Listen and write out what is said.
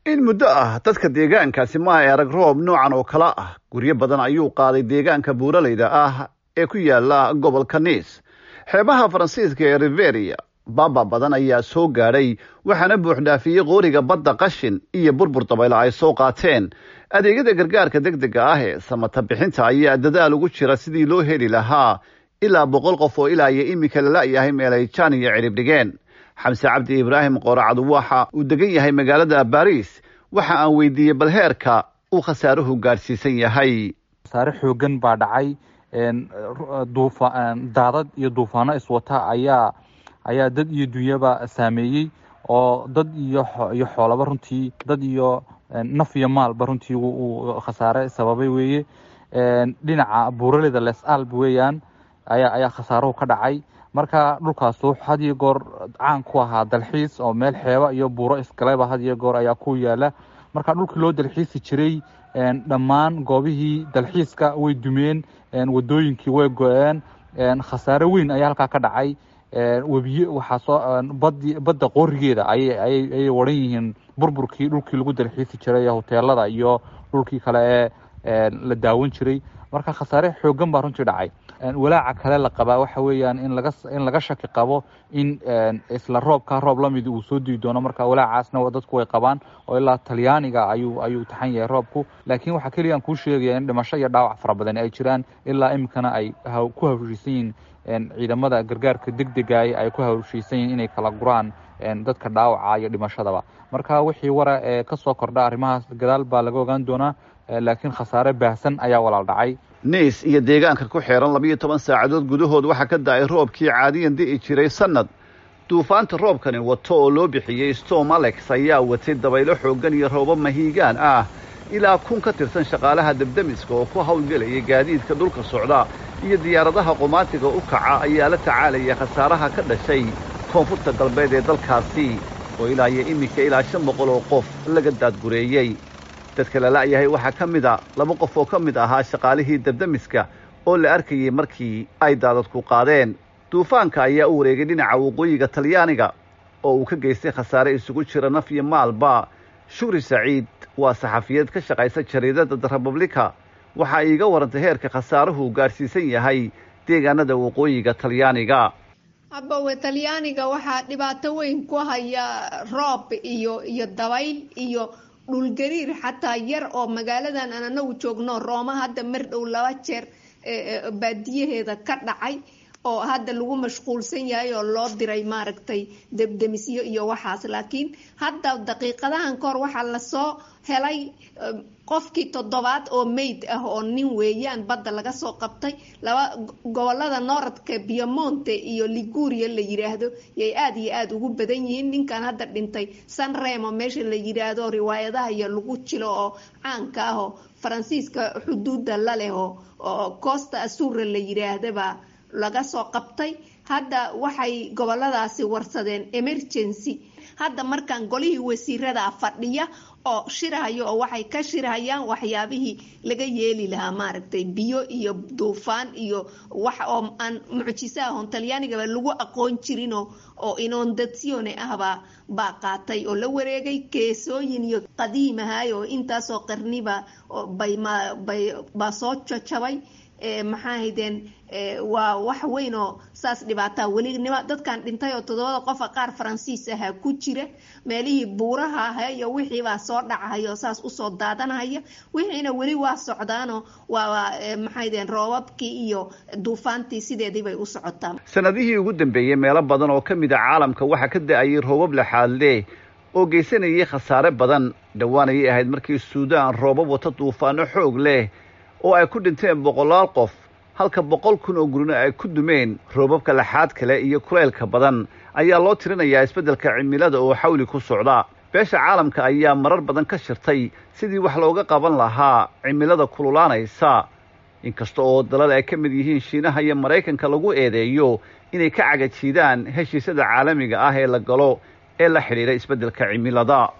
in muddo ah dadka deegaankaasi ma ay arag roob noocan oo kale ah guryo badan ayuu qaaday deegaanka buuraleyda ah ee ku yaala gobolka niis xeebaha faransiiska ee riveria baaba badan ayaa soo gaadhay waxaana buuxdhaafiyey qooriga badda qashin iyo burbur dabaylo ay soo qaateen adeegyada gargaarka deg dega ah ee samata bixinta ayaa dadaal ugu jira sidii loo heli lahaa ilaa boqol qof oo ilaa iyo iminka lala-yahay meel ay jaan iyo cirib dhigeen xamse cabdi ibraahim qooracadu waxa uu degan yahay magaalada baris waxa aan weydiiyey bal heerka uu khasaaruhu gaadhsiisan yahay khasaare xoogan baa dhacay daadad iyo duufaano iswata ayaa ayaa dad iyo dunyaba saameeyey oo dad iyo iyo xoolaba runtii dad iyo naf iyo maalba runtii uu khasaare sababay weeye dhinaca buuraleda les alb weeyaan ayaa ayaa khasaaruhu ka dhacay marka dhulkaasu had iyo goor caan ku ahaa dalxiis oo meel xeeba iyo buuro isgaleba had iyo goor ayaa ku yaala marka dhulkii loo dalxiisi jiray dhammaan goobihii dalxiiska way dumeen wadooyinkii way go-een khasaare weyn ayaa halkaa ka dhacay webiye waxaa soo badi badda qoorigeeda ayay ayay ayay waran yihiin burburkii dhulkii lagu dalxiisi jiray hoteelada iyo dhulkii kale ee la daawan jiray marka khasaare xoogan baa runtii dhacay walaaca kale la qabaa waxa weeyaan in laga in laga shaki qabo in isla roobka roob lamid uu soo dii doono marka walaacaasna dadku way qabaan oo ilaa talyaaniga ayuu ayuu taxan yahay roobku laakiin waxaa keliya aan kuu sheegaya in dhimasho iyo dhaawac fara badan ay jiraan ilaa iminkana ay ku hawshiisan yihiin ciidamada gargaarka deg degaay ay ku hawshiisan yihiin inay kala guraan dadka dhaawaca iyo dhimashadaba marka wixii wara ee kasoo kordha arrimahaas gadaal baa laga ogaan doonaa laakiin khasaare baahsan ayaa walaal dhacay niis iyo deegaanka ku xeeran labiiyo toban saacadood gudahood waxaa ka da-ay roobkii caadiyan di'i jiray sannad duufaanta roobkani wato oo loo bixiyey storm alex ayaa watay dabaylo xooggan iyo roobo mahiigaan ah ilaa kun ka tirsan shaqaalaha debdemiska oo ku hawlgelaya gaadiidka dhulka socda iyo diyaaradaha qumaatiga u kaca ayaa la tacaalaya khasaaraha ka dhashay koonfurta galbeed ee dalkaasi oo ilaa iyo iminka ilaa shan boqol oo qof laga daadgureeyey dadka lala-yahay waxaa ka mid a laba qof oo ka mid ahaa shaqaalihii debdemiska oo la arkayey markii ay daadadku qaadeen duufaanka ayaa u wareegay dhinaca waqooyiga talyaaniga oo uu ka geystay khasaare isugu jira naf iyo maalba shukri saciid waa saxafiyad ka shaqaysa jariidada the republica waxa iiga warantay heerka khasaaruhu gaadhsiisan yahay deegaanada waqooyiga talyaaniga habawe talyaaniga waxaa dhibaato weyn ku haya roob iyo iyo dabayl iyo dhulgariir xataa yar oo magaaladan aan anagu joogno rooma hadda mar dhow laba jeer baadiyaheeda ka dhacay oo hadda lagu mashquulsan yahay oo loo diray maaragtay debdemisyo iyo waxaas laakiin hadda daqiiqadahan kahor waxaa lasoo helay qofkii toddobaad oo mayd ah oo nin weeyaan badda laga soo qabtay laba gobolada nooradka biomonte iyo liguria la yiraahdo yay aada iyo aada ugu badan yihiin ninkan hadda dhintay san remo meesha la yiraahdo riwaayadaha iyo lagu jilo oo caanka ah oo faransiiska xuduudda la leh oo costa asura la yiraahdaba laga soo qabtay hadda waxay goboladaasi warsadeen emergency hadda markaan golihii wasiirada fadhiya oo shirhayo oo waxay ka shirhayaan waxyaabihii laga yeeli lahaa maaragtay biyo iyo duufaan iyo wax oo aan mucjiso ahon talyaanigaba lagu aqoon jirin oo inondatsione ahbaa baa qaatay oo la wareegay keesooyin iyo qadiimahay oo intaasoo qarniba baa soo jajabay maxaa haydeen waa wax weyn oo saas dhibaataa welinima dadkan dhintay oo toddobada qofa qaar faransiis ahaa ku jira meelihii buuraha aha iyo wixiibaa soo dhacahaya oo saas usoo daadanahaya wixiina weli waa socdaanoo waa maxaydeen roobabkii iyo duufaantii sideedii bay u socotaa sanadihii ugu dambeeyey meelo badan oo ka mid a caalamka waxaa ka da-ayay roobab laxaadle oo geysanayay khasaare badan dhowaanayay ahayd markii suudaan roobab wata duufaano xoog leh oo ay ku dhinteen boqolaal qof halka boqol kun oo gurina ay ku dumeen roobabka laxaad kale iyo kuleylka badan ayaa loo tirinayaa isbeddelka cimilada oo xawli ku socda beesha caalamka ayaa marar badan ka shirtay sidii wax looga qaban lahaa cimilada kululaanaysa inkasta oo dalal ay ka mid yihiin shiinaha iyo maraykanka lagu eedeeyo inay ka cagajiidaan heshiisyada caalamiga ah ee la galo ee la xidhiidha isbeddelka cimilada